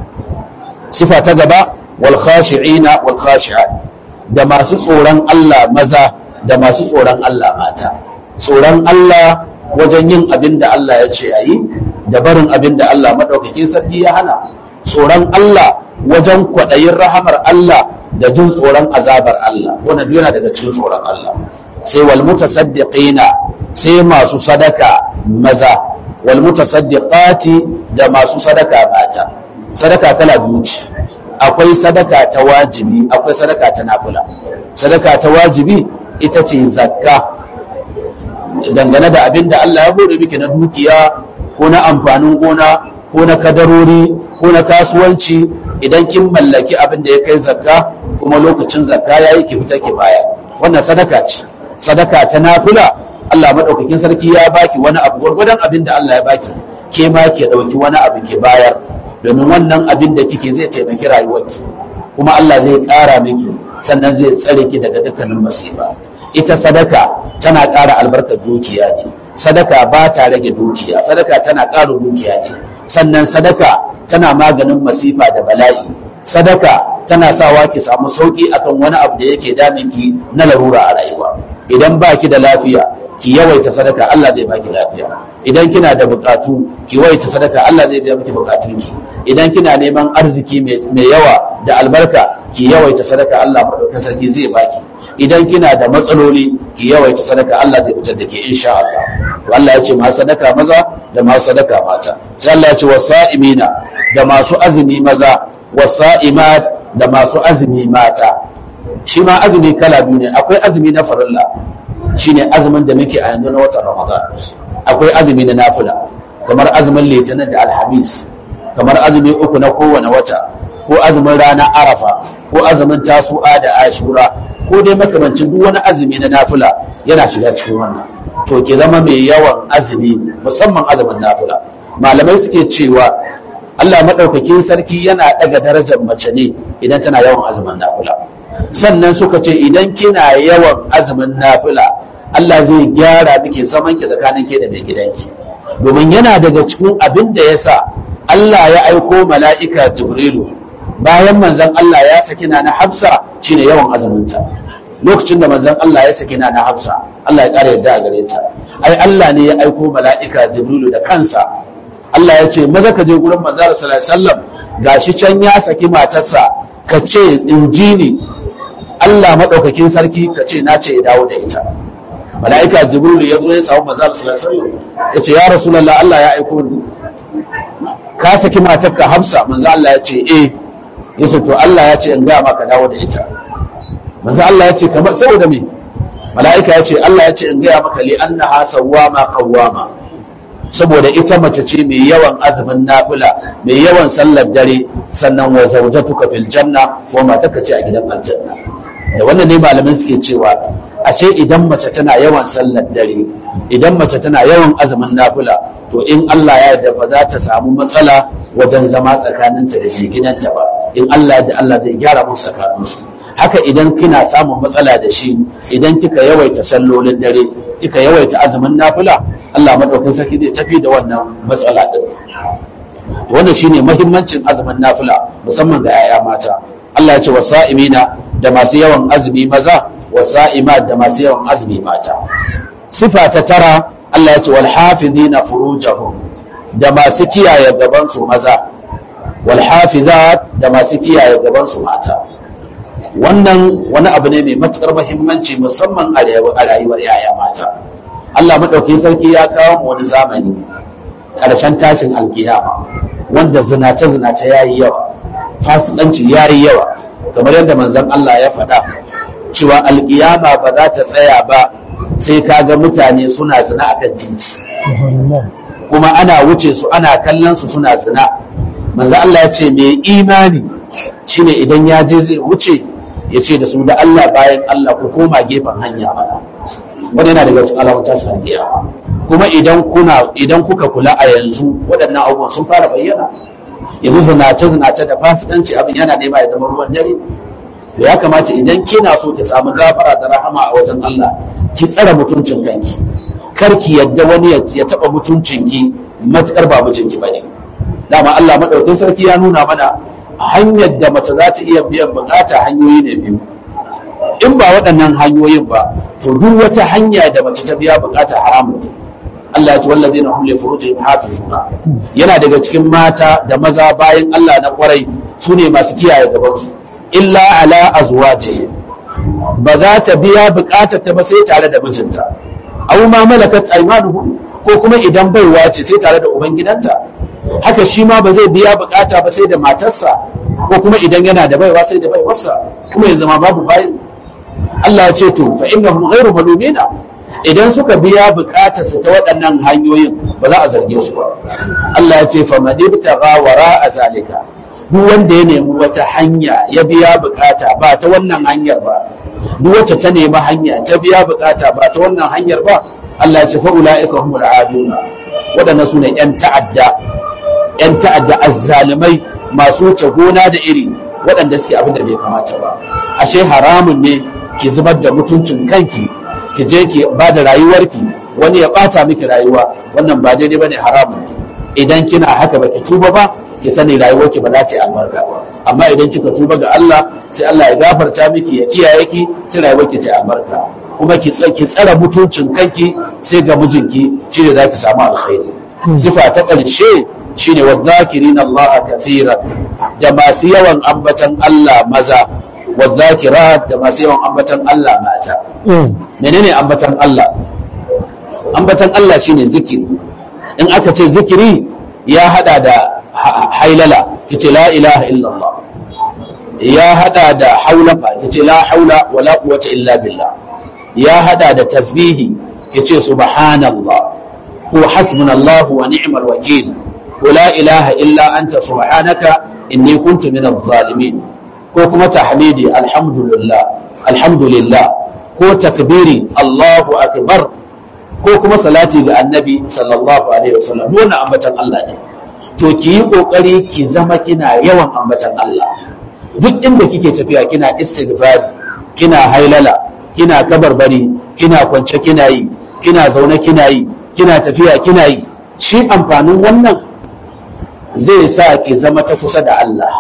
sifa ta gaba wal khashi'ina wal khashi'at da masu tsoron Allah maza da masu tsoron Allah mata tsoron Allah wajen yin abin da Allah ya ce ayi da barin abin da Allah madaukakin sarki ya hana tsoron Allah wajen kwaɗayin rahamar Allah da jin tsoron azabar Allah wannan duk yana daga cikin tsoron Allah sai wal mutasaddiqina sai masu sadaka maza wal mutasaddiqati da masu sadaka mata sadaka kala biyu ce akwai sadaka ta wajibi akwai sadaka ta nafila sadaka ta wajibi ita ce zakka dangane da abin da Allah ya bude miki na dukiya ko na amfanin gona ko na kadarori ko na kasuwanci idan kin mallaki abin da ya kai zakka kuma lokacin zakka ya yi ki fita ki baya wannan sadaka ce sadaka ta nafila Allah madaukakin sarki ya baki wani abu gwargwadon abin da Allah ya baki ke ma ke dauki wani abu ke bayar domin wannan abin da kike zai taimaki rayuwarki kuma Allah zai ƙara miki sannan zai tsare ki daga dukkanin masifa ita sadaka tana ƙara albarkar dukiya ne sadaka ba ta rage dukiya sadaka tana ƙara dukiya ne sannan sadaka tana maganin masifa da bala'i sadaka tana sawa ki samu sauki akan wani abu da yake damin ki na larura a rayuwa idan ba ki da lafiya ki yawaita sadaka Allah zai baki lafiya idan kina da bukatu ki yawaita sadaka Allah zai biya miki bukatunki idan kina neman arziki mai yawa da albarka ki yawaita sadaka Allah madaukakin sarki zai baki idan kina da matsaloli ki yawaita sadaka Allah zai fitar da ke insha Allah to Allah ya ce masu sadaka maza da masu sadaka mata sai Allah ya ce wasa'imina da masu azumi maza wasa'imat da masu azumi mata shi ma azumi kala biyu ne akwai azumi na farilla shine azumin da muke a yanzu na watan Ramadan akwai azumi na nafila kamar azumin litinin da alhamis kamar azumi uku na kowane wata ko azumin ranar arafa ko azumin tasu'a da ashura ko dai makamancin duk wani azumi na nafila yana shiga cikin wannan to ke zama mai yawan azumi musamman azumin nafila malamai suke cewa Allah maɗaukakin sarki yana ɗaga darajar mace ne idan tana yawan azumin nafila sannan suka ce idan kina yawan azumin nafila Allah zai gyara miki zaman ki tsakanin ke da mai gidanki domin yana daga cikin abin da ya sa Allah ya aiko mala'ika Jibrilu bayan manzon Allah ya saki na na Hafsa shine yawan azuminta lokacin da manzon Allah ya saki na na Hafsa Allah ya ƙara yadda a gare ta ai Allah ne ya aiko mala'ika Jibrilu da kansa Allah ya ce maza ka je gurin manzon sallallahu alaihi wasallam gashi can ya saki matarsa ka ce injini Allah madaukakin sarki ka ce na ce ya dawo da ita mala'ika Jibrilu ya zo ya samu manzon sallallahu alaihi wasallam ya ce ya rasulullah Allah ya aiko ni ka saki matarka Hafsa manzo Allah ya ce eh yace to Allah ya ce in ga maka dawo da ita manzo Allah ya ce kamar saboda me mala'ika ya ce Allah ya ce in ga maka li annaha sawwama qawwama saboda ita mace ce mai yawan azumin nafila mai yawan sallar dare sannan wa zawjatuka fil janna wa mataka ce a gidan aljanna da wannan ne malamin suke cewa ashe idan mace tana yawan sallar dare idan mace tana yawan azumin nafila to in Allah ya yarda ba za ta samu matsala wajen zama tsakaninta da shi gidanta ba in Allah ya Allah zai gyara musu tsakaninsu haka idan kina samun matsala da shi idan kika yawaita sallolin dare kika yawaita azumin nafila Allah madaukakin sarki zai tafi da wannan matsala din wannan shine muhimmancin azumin nafila musamman ga 'ya'ya mata Allah ya ce wasa'imina da masu yawan azumi maza wasa'imat da masu yawan azumi mata sifa ta tara Allah ya ce wal hafizina furujahum da masu kiyaye gaban su maza wal hafizat da masu kiyaye gaban su mata wannan wani abu ne mai matukar muhimmanci musamman a rayuwar yaya mata Allah madaukakin sarki ya kawo mu wani zamani karshen tashin alkiyama wanda zinace zinace yayi yawa fasikanci yayi yawa kamar yadda manzon Allah ya faɗa cewa alkiyama ba za ta tsaya ba sai ka ga mutane suna zina a kan titi kuma ana wuce su ana kallon su suna zina manzo Allah ya ce mai imani shine idan ya je zai wuce ya ce da su da Allah bayan Allah ku koma gefen hanya mana wani yana daga cikin alamun tashin alkiyama kuma idan kuna idan kuka kula a yanzu waɗannan abubuwan sun fara bayyana yanzu zinace zinace da fasikanci abin yana nema ya zama ruwan dare to ya kamata idan kina so ki samu gafara da rahama a wajen Allah ki tsara mutuncin kanki kar ki yadda wani ya taba mutuncin ki matukar ba mijinki bane dama Allah madaukakin sarki ya nuna mana hanyar da mace za ta iya biyan bukata hanyoyi ne biyu in ba waɗannan hanyoyin ba to duk wata hanya da mace ta biya bukata haramun ne Allah ya ce wallazina hum li furujihim hafizuna yana daga cikin mata da maza bayan Allah na kwarai su ne masu kiyaye gabansu illa ala azwajihim ba za ta biya bukatar ta ba sai tare da mijinta aw ma malakat aymanuhum ko kuma idan baiwa ce sai tare da ubangidanta haka shi ma ba zai biya bukata ba sai da matarsa ko kuma idan yana da baiwa sai da baiwarsa kuma yanzu ma babu bayin Allah ya ce to fa innahum ghairu malumina idan suka biya bukatar su ta waɗannan hanyoyin ba za a zarge su ba Allah ya ce fa man ibtagha wara'a zalika duk wanda ya nemi wata hanya ya biya bukata ba ta wannan hanyar ba duk wacce ta nemi hanya ta biya bukata ba ta wannan hanyar ba Allah ya ce fa ulaika humul aduna waɗannan su ne yan ta'adda yan ta'adda azzalimai masu wuce gona da iri waɗanda suke abin da bai kamata ba ashe haramun ne ki zubar da mutuncin kanki ki je ki ba da rayuwarki wani ya bata miki rayuwa wannan ba daidai bane haramun idan kina haka baki tuba ba ki sani rayuwarki ba za ta yi albarka ba amma idan kika tuba ga Allah sai Allah ya gafarta miki ya kiyaye ki sai rayuwarki ta yi albarka kuma ki ki tsara mutuncin kanki sai ga mijinki shine za ki samu alkhairi sifa ta ƙarshe shine wadhakirin Allah kathira da masu yawan ambatan Allah maza wadhakirat da masu yawan ambatan Allah mata menene ambatan Allah ambatan Allah shine zikiri in aka ce zikiri ya hada da hailala yace la ilaha illallah ya hada da haulaka yace la haula wala quwwata illa billah ya hada da tasbihi yace subhanallah ko hasbunallahu wa ni'mal wakil ko la ilaha illa anta subhanaka inni kuntu minadh zalimin ko kuma tahmidi alhamdulillah alhamdulillah ko takbiri Allahu akbar ko kuma salati ga annabi sallallahu alaihi wasallam wannan ambatan Allah ne to ki yi kokari ki zama kina yawan ambatan Allah duk inda kike tafiya kina istighfar kina hailala kina kabarbari kina kwance kina yi kina zaune kina yi kina tafiya kina yi shi amfanin wannan zai sa ki zama ta kusa da Allah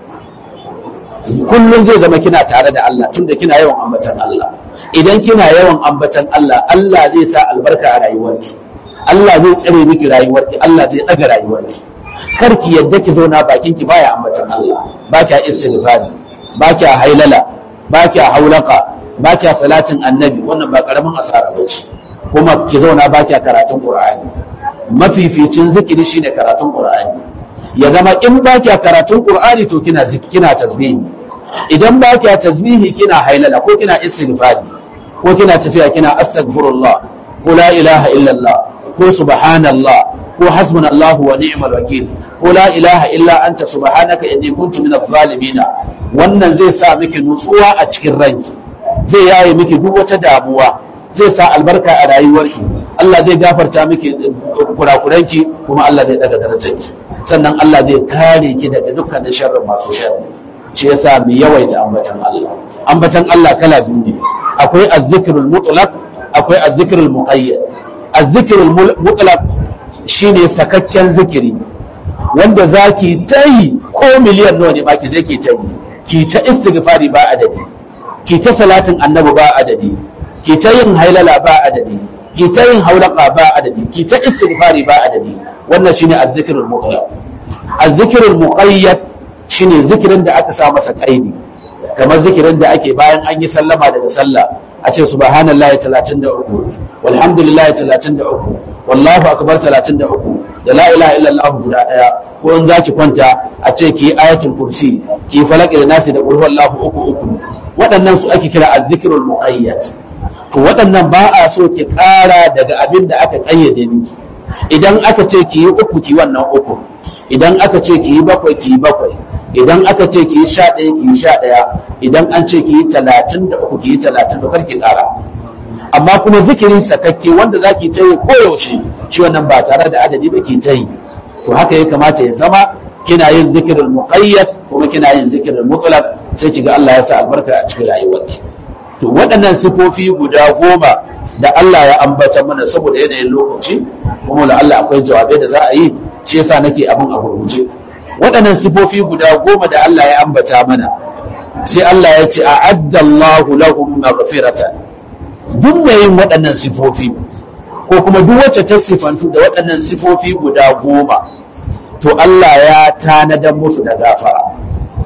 kullum zai zama kina tare da Allah tunda kina yawan ambatan Allah idan kina yawan ambatan Allah Allah zai sa albarka a rayuwarki Allah zai tsare miki rayuwarki Allah zai daga rayuwarki kar ki yadda ki zauna bakin ki baya ambatan Allah ba kya istighfari ba kya hailala ba kya haulaka ba kya salatin annabi wannan ba karamin asara ba ce kuma ki zauna ba kya karatun qur'ani mafificin zikiri shine karatun qur'ani ya zama in ba kya karatun qur'ani to kina kina tasbihi idan ba kya tasbihi kina hailala ko kina istighfari ko kina tafiya kina astaghfirullah ko la ilaha illallah ko subhanallah ko hasbunallahu wa ni'mal wakil ko la ilaha illa anta subhanaka inni kuntu minadh zalimin wannan zai sa miki nutsuwa a cikin ranki zai yaye miki duk wata damuwa zai sa albarka a rayuwarki Allah zai gafarta miki kurakuranki kuma Allah zai daga darajarki sannan Allah zai kare ki daga dukkanin sharrin masu sharri shi yasa mu yawaita ambatan Allah ambatan Allah kala biyu ne akwai azzikrul mutlaq akwai azzikrul muqayyad azzikrul mutlaq shine sakakken zikiri wanda zaki ta yi ko miliyan nawa ne ma ki je ki ta yi ki ta istighfari ba adadi ki ta salatin annabi ba adadi ki ta yin hailala ba adadi ki ta yin haulaka ba adadi ki ta istighfari ba adadi wannan shine azzikrul mutlaq azzikrul muqayyad shine zikirin da aka sa masa kaidi kamar zikirin da ake bayan an yi sallama daga sallah a ce subhanallahi 33 walhamdulillahi 33 wallahu akbar 33 da la ilaha illallah guda daya ko in zaki kwanta a ce ki ayatul kursi ki falaki da nasi da qul huwallahu uku uku waɗannan su ake kira azzikrul muqayyad to waɗannan ba a so ki ƙara daga abin da aka ƙayyade miki idan aka ce ki yi uku ki wannan uku idan aka ce ki yi bakwai ki yi bakwai idan aka ce ki yi sha ɗaya ki yi sha ɗaya idan an ce ki yi talatin da uku ki yi talatin da ki ƙara amma kuma zikirin sakakke wanda za ki ta yi koyaushe shi wannan ba tare da adadi ba ki ta yi to haka ya kamata ya zama kina yin zikirin muqayyad kuma kina yin zikirin mutlaq sai ki ga Allah ya sa albarka a cikin rayuwarki to waɗannan sifofi guda goma da Allah ya ambata mana saboda yanayin lokaci kuma da Allah akwai jawabai da za a yi shi yasa nake abin a gurguje waɗannan sifofi guda goma da Allah ya ambata mana sai Allah ya ce a'adda Allahu lahum maghfiratan duk da yin waɗannan sifofi ko kuma duk wacce ta sifantu da waɗannan sifofi guda goma to Allah ya tanadar musu da gafara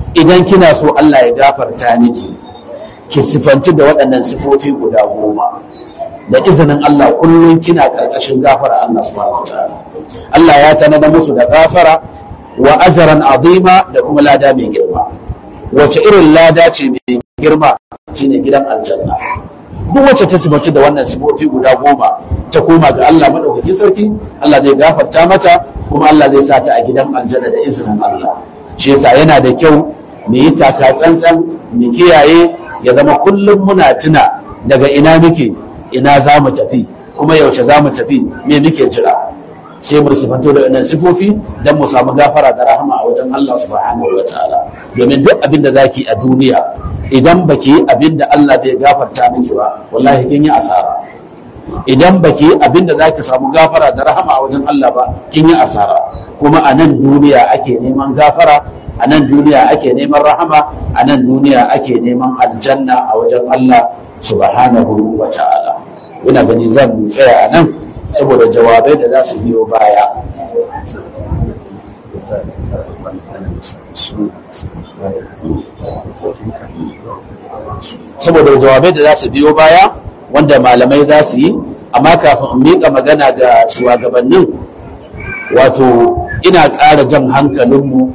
idan kina so Allah ya gafarta miki ki sifanci da waɗannan sifofi guda goma da izinin Allah kullum kina karkashin gafara Allah subhanahu wataala Allah ya tanada musu da gafara wa ajran azima da kuma lada mai girma wace irin lada ce mai girma shine gidan aljanna duk wacce ta sifanci da wannan sifofi guda goma ta koma ga Allah madaukakin sarki Allah zai gafarta mata kuma Allah zai sa ta a gidan aljanna da izinin Allah shi yasa yana da kyau mu yi taka tsantsan mu kiyaye ya zama kullum muna tuna daga ina muke ina za mu tafi kuma yaushe za mu tafi me muke jira sai mu sifanto da wannan sifofi dan mu samu gafara da rahama a wajen Allah subhanahu wa ta'ala domin duk abin da zaki a duniya idan baki yi abin da Allah zai gafarta miki ba wallahi kin yi asara idan baki yi abin da zaki samu gafara da rahama a wajen Allah ba kin yi asara kuma a nan duniya ake neman gafara a nan duniya ake neman rahama a nan duniya ake neman aljanna a wajen Allah subhanahu wa ta'ala ina gani zan tsaya a nan saboda jawabai da za su biyo baya saboda jawabai da za su biyo baya wanda malamai za su yi amma kafin in miƙa magana ga shugabannin wato ina ƙara jan hankalinmu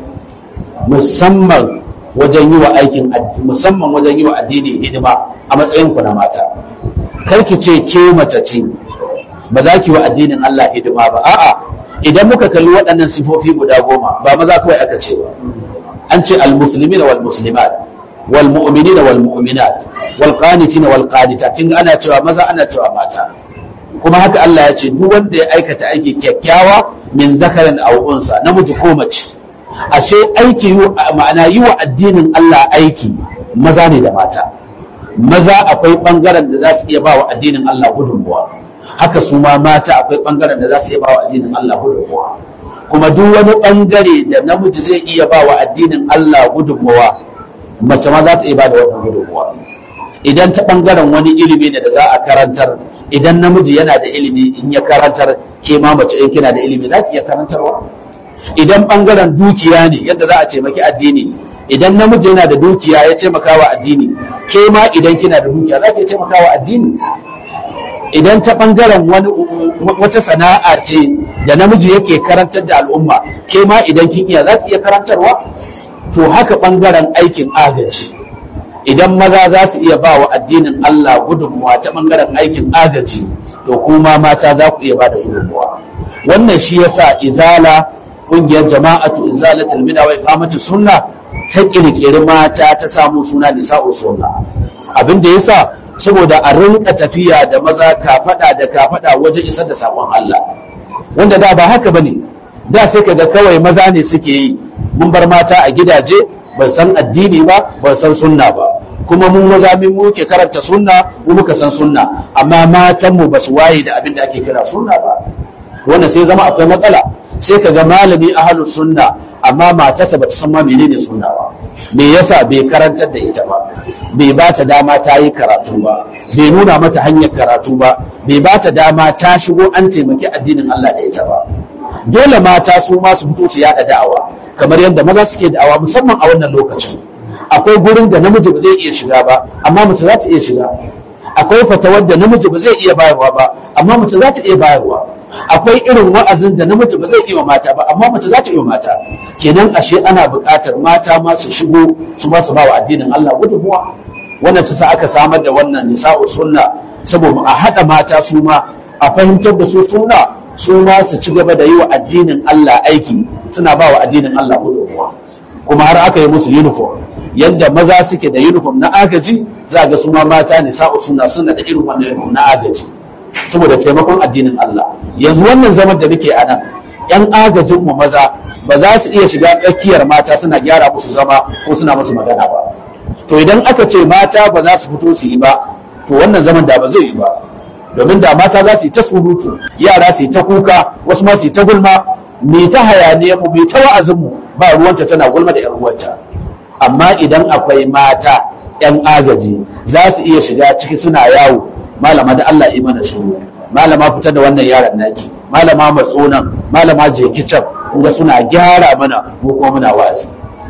musamman wajen yi wa aikin musamman wajen yi wa addini hidima a matsayin ku na mata kar ki ce ke mace ce ba za ki wa addinin Allah hidima ba a'a idan muka kalli waɗannan sifofi guda goma ba maza kawai aka ce ba an ce almuslimin wal muslimat wal mu'minin wal mu'minat wal qanitin wal qanitat kin ana cewa maza ana cewa mata kuma haka Allah ya ce duk wanda ya aikata aiki kyakkyawa min zakarin aw unsa namiji ko mace ashe aiki ma'ana yi wa addinin Allah aiki maza ne da mata maza akwai bangaren da za su iya ba wa addinin Allah gudunmuwa haka su ma mata akwai bangaren da za su iya ba wa addinin Allah gudunmuwa kuma duk wani bangare da namiji zai iya ba wa addinin Allah gudunmuwa mace ma za ta iya ba da wannan gudunmuwa idan ta bangaren wani ilimi ne da za a karantar idan namiji yana da ilimi in ya karantar ke ma mace in kina da ilimi za ki iya karantarwa idan bangaren dukiya ne yadda za a taimaki addini idan namiji yana da dukiya ya taimaka wa addini ke ma idan kina da dukiya za ki taimaka wa addini idan ta bangaren wani wata sana'a ce da namiji yake karantar da al'umma ke ma idan kin iya za ki iya karantarwa to haka bangaren aikin agaji idan maza za su iya ba wa addinin Allah gudunmuwa ta bangaren aikin agaji to kuma mata za ku iya ba da gudunmuwa wannan shi yasa izala kungiyar jama'atu izalatul bid'a wa iqamatu sunna ta kirkiri mata ta samu suna nisa'u sunna abin da yasa saboda a rinka tafiya da maza kafada da kafada wajen isar da sakon Allah wanda da ba haka bane da sai kaga kawai maza ne suke yi mun bar mata a gidaje ban san addini ba ban san sunna ba kuma mun maza min muke karanta sunna mu muka san sunna amma matan mu basu waye da abin da ake kira sunna ba wannan sai zama akwai matsala sai ka ga malami ahlus sunna amma matarsa bata san ma menene sunna ba me yasa bai karantar da ita ba bai ba ta dama ta yi karatu ba bai nuna mata hanyar karatu ba bai ba ta dama ta shigo an taimaki addinin Allah da ita ba dole mata su ma su fito su yada da'awa kamar yadda maza suke da'awa musamman a wannan lokacin akwai gurin da namiji ba zai iya shiga ba amma mace za ta iya shiga akwai fatawar da namiji ba zai iya bayarwa ba amma mace za ta iya bayarwa akwai irin wa'azin da namiji ba zai iya mata ba amma mace za ta iya mata kenan ashe ana buƙatar mata ma su shigo su ba su ba wa addinin Allah gudunmuwa wannan ta sa aka samar da wannan nisa'u sunna saboda a haɗa mata su ma a fahimtar da su sunna su ma su ci gaba da yi wa addinin Allah aiki suna ba wa addinin Allah gudunmuwa kuma har aka yi musu uniform yadda maza suke da uniform na agaji za ga su ma mata nisa'u sunna suna da irin wannan uniform na agaji saboda taimakon addinin Allah yanzu wannan zaman da muke a nan yan agajin mu maza ba za su iya shiga tsakiyar mata suna gyara musu zama ko suna musu magana ba to idan aka ce mata ba za su fito su yi ba to wannan zaman da ba zai yi ba domin da mata za su yi ta surutu yara su yi ta kuka wasu ma su yi ta gulma me ta hayaniya mu me ta wa'azin mu ba ruwanta tana gulma da yan uwanta amma idan akwai mata yan agaji za su iya shiga ciki suna yawo malama da Allah yi mana shiru malama fita da wannan yaron naki malama matsonan malama je kicin kuma suna gyara mana mu kuma muna wa'azi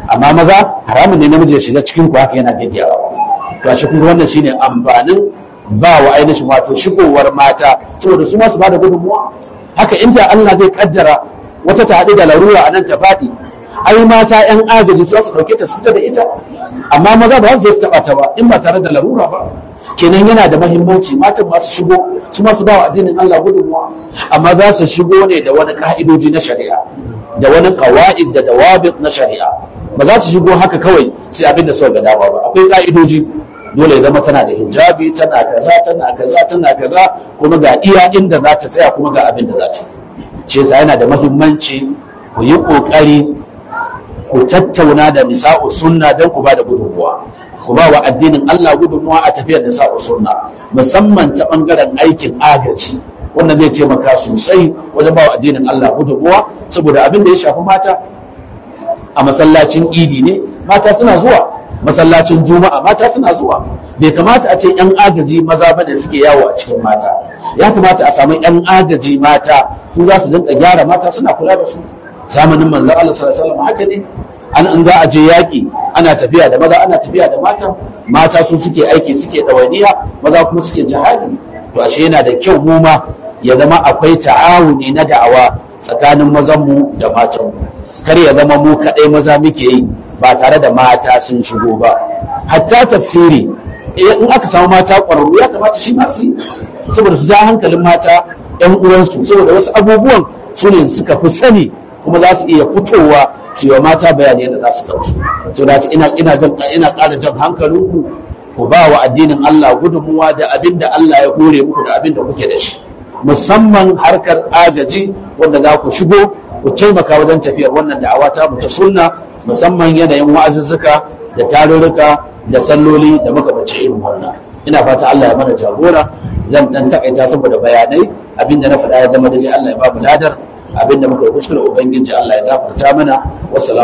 amma maza haramun ne namiji ya shiga cikin ku haka yana gaggiyawa to shi kuma wannan shine amfanin ba wa ainihin wato shigowar mata saboda su ma su bada gudunmuwa haka inda Allah zai kaddara wata ta haɗu da larura a nan ta faɗi ai mata yan agaji su su ɗauke ta su fita da ita amma maza ba za su taɓa ta ba in ba tare da larura ba kenan yana da mahimmanci matan masu shigo su masu ba wa addinin Allah gudunmuwa amma za su shigo ne da wani ka'idoji na shari'a da wani qawaid da dawabit na shari'a ba za su shigo haka kawai sai abin da suka ga dama ba akwai ka'idoji dole ya zama tana da hijabi tana kaza tana kaza tana kaza kuma ga iya inda za ta tsaya kuma ga abin da za ta ce yasa yana da mahimmanci ku yi kokari ku tattauna da nisa'u sunna don ku ba da gudunmuwa ku ba wa addinin Allah gudunmuwa a tafiyar nisa'u sunna musamman ta bangaren aikin agaji wannan zai taimaka sosai wajen ba wa addinin Allah gudunmuwa saboda abin da ya shafi mata a masallacin idi ne mata suna zuwa masallacin juma'a mata suna zuwa bai kamata a ce yan agaji maza bane suke yawo a cikin mata ya kamata a samu yan agaji mata su za su dinka gyara mata suna kula da su zamanin manzo Allah sallallahu alaihi wasallam haka ne an an za a je yaki ana tafiya da maza ana tafiya da mata mata su suke aiki suke ɗawainiya maza kuma suke jihadi to ashe yana da kyau mu ma ya zama akwai ta'awuni na da'awa tsakanin mazanmu da matanmu kar ya zama mu kaɗai maza muke yi ba tare da mata sun shigo ba hatta tafsiri in aka samu mata ƙwararru ya kamata shi masu yi saboda su ja hankalin mata ƴan uwansu saboda wasu abubuwan su ne suka fi sani kuma za su iya fitowa su wa mata bayani yadda za su ɗauki to da ina ina jan ina ƙara jan hankalinku ku ba wa addinin Allah gudunmuwa da abin da Allah ya hore muku da abin da kuke da shi musamman harkar agaji wanda za ku shigo ku taimaka wajen tafiyar wannan da'awa ta mu ta sunna musamman yanayin wa'azuzzuka da tarurruka da salloli da makamanci irin wannan ina fata Allah ya mana jagora zan dan takaita saboda bayanai abinda na faɗa ya zama da Allah ya ba mu ladar abinda muka yi kuskure ubangiji Allah ya gafarta mana wassalamu